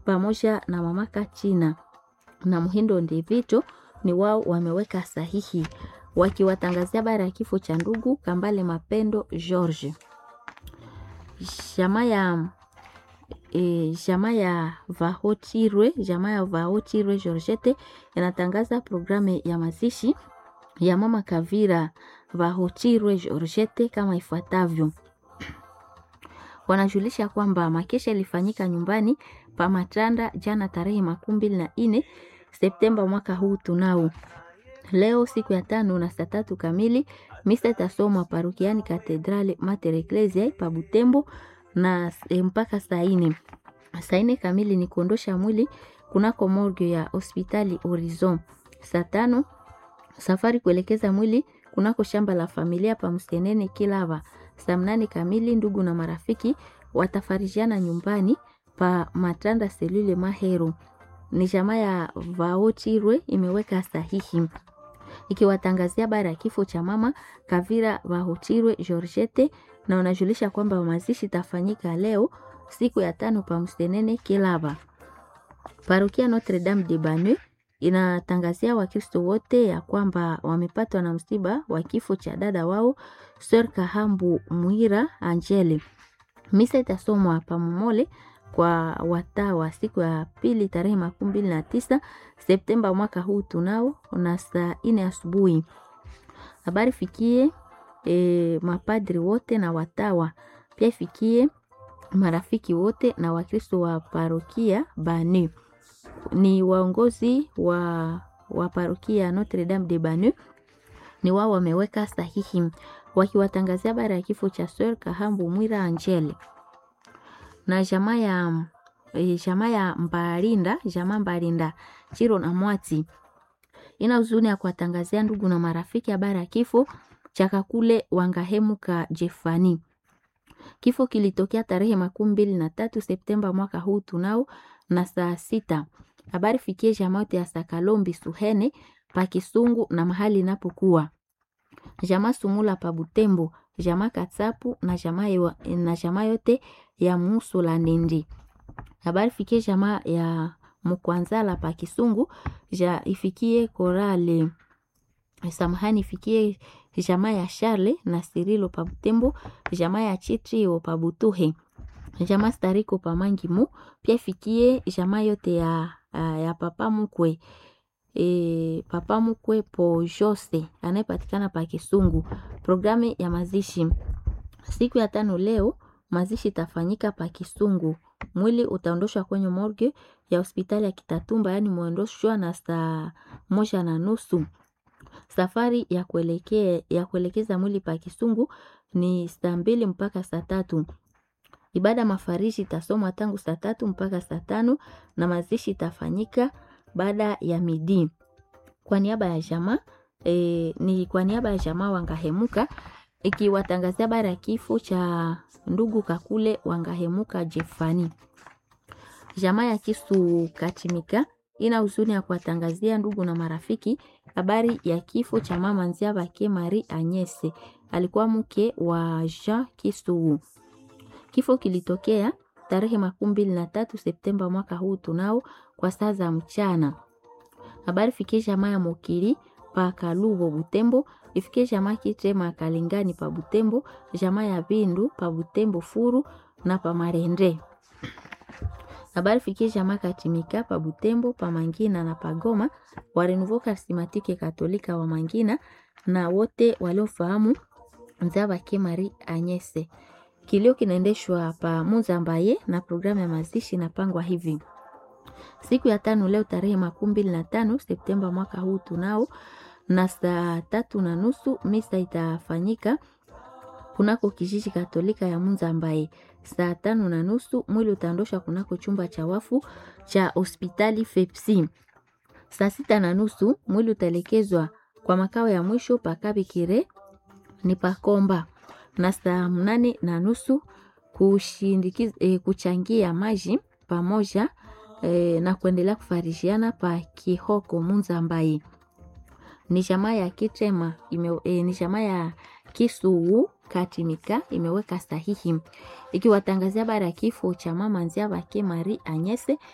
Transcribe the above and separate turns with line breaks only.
pamoja na mama Kachina na Muhindo Ndivito ni wao wameweka sahihi wakiwatangazia habari ya kifo cha ndugu Kambale Mapendo George. Jamaa ya e, jamaa ya Vahotirwe jamaa ya Vahotirwe Georgette inatangaza programu ya mazishi ya mama Kavira Vahotirwe Georgette kama ifuatavyo. Wanajulisha kwamba makesha ilifanyika nyumbani pa Matanda jana tarehe makumi mbili na nne Septemba mwaka huu tunao. Leo siku ya tano na saa tatu kamili misa itasomwa parokiani Katedrale Mater Ecclesiae pa Butembo na e, mpaka saa nne. Saa nne kamili ni kuondosha mwili kunako morgue ya hospitali Horizon. Saa tano safari kuelekeza mwili kunako shamba la familia pa Msenene Kilava. Saa mnane kamili ndugu na marafiki watafarijiana nyumbani pa Matanda Selule Mahero. Ni jamaa ya Vaochirwe imeweka sahihi ikiwatangazia habari ya kifo cha mama Kavira Vahochirwe Georgette, na wanajulisha kwamba mazishi tafanyika leo siku ya tano pa Msenene Kilava. Parokia Notre Dame de Banu inatangazia Wakristo wote ya kwamba wamepatwa na msiba wa kifo cha dada wao Sir Kahambu Mwira Angele. Misa itasomwa pamomole kwa watawa siku ya pili tarehe makumi mbili na tisa Septemba mwaka huu tunao na saa ine asubuhi. Habari fikie e, mapadri wote na watawa pia ifikie marafiki wote na Wakristo wa parokia Banu ni waongozi wa, wa parokia Notre Dame de Banu ni wao wameweka sahihi wakiwatangazia habari ya kifo cha Sir Kahambu Mwira Angele na jamaa ya e, jamaa ya Mbarinda jamaa Mbarinda Chiro na Mwati ina huzuni ya kuwatangazia ndugu na marafiki habari ya kifo cha Kakule Wangahemuka Jefani. Kifo kilitokea tarehe makumi mbili na tatu Septemba mwaka huu tunao na saa sita. Habari fikie jamaa yote ya Sakalombi Suhene pa Kisungu na mahali inapokuwa jamaa Sumula pa Butembo, jamaa Katsapu na jamaa na jamaa yote ya Musu la Nindi. Habari fikie jamaa ya Mkwanzala pa Kisungu, ja ifikie Korale samahani, ifikie jamaa ya Charle na Sirilo pa Butembo, jamaa ya Chitrio pa Butuhe, jamaa Stariko pa Mangimu, pia ifikie jamaa yote ya, ya papa mkwe e, papa mkwe po Jose anayepatikana pa Kisungu. Programu ya mazishi siku ya tano leo, mazishi itafanyika pa Kisungu. Mwili utaondoshwa kwenye morgue ya hospitali ya Kitatumba, yaani muondoshwa na saa moja na nusu. Safari ya kuelekea ya kuelekeza mwili pa Kisungu ni saa mbili mpaka saa tatu. Ibada mafarishi itasomwa tangu saa tatu mpaka saa tano na mazishi itafanyika baada ya midi. Kwa niaba ya jamaa e, ni kwa niaba ya jamaa Wangahemuka ikiwatangazia habari ya kifo cha ndugu Kakule Wangahemuka Jefani. Jamaa ya Kisu Katimika ina huzuni ya kuwatangazia ndugu na marafiki habari ya kifo cha mama Nziabake Marie Agnese, alikuwa mke wa Jean Kisu. Kifo kilitokea tarehe makumi mbili na tatu Septemba mwaka huu tunao kwa saa za mchana. Habari fikie jamaa ya Mokili pa Kalubo Butembo, ifikie jamaa Kitema Kalingani pa Butembo, jamaa ya Bindu pa Butembo Furu na pa Marende. Habari fikie jamaa Katimika pa Butembo, pa Mangina na pa Goma, wa Renouveau Charismatique Katolika wa Mangina na wote waliofahamu Nzabake Marie Agnese. Kilio kinaendeshwa pa Muzambaye na programu ya mazishi inapangwa hivi: siku ya tano leo tarehe makumi mbili na tano Septemba mwaka huu tunao na saa tatu na nusu misa itafanyika kunako kijiji Katolika ya Muzambaye. Saa tano na nusu mwili utaondoshwa kunako chumba cha wafu cha hospitali Fepsi. Saa sita na nusu mwili utaelekezwa kwa makao ya mwisho pakabikire ni pakomba na saa mnane na nusu kushindikiza e, kuchangia maji pamoja e, na kuendelea kufarishiana pa Kihoko Munzambai. Ni jamaa ya Kitema ime, e, ni jamaa ya Kisuu Katimika imeweka sahihi ikiwatangazia habari ya kifo cha mama Nziabake Marie Agnese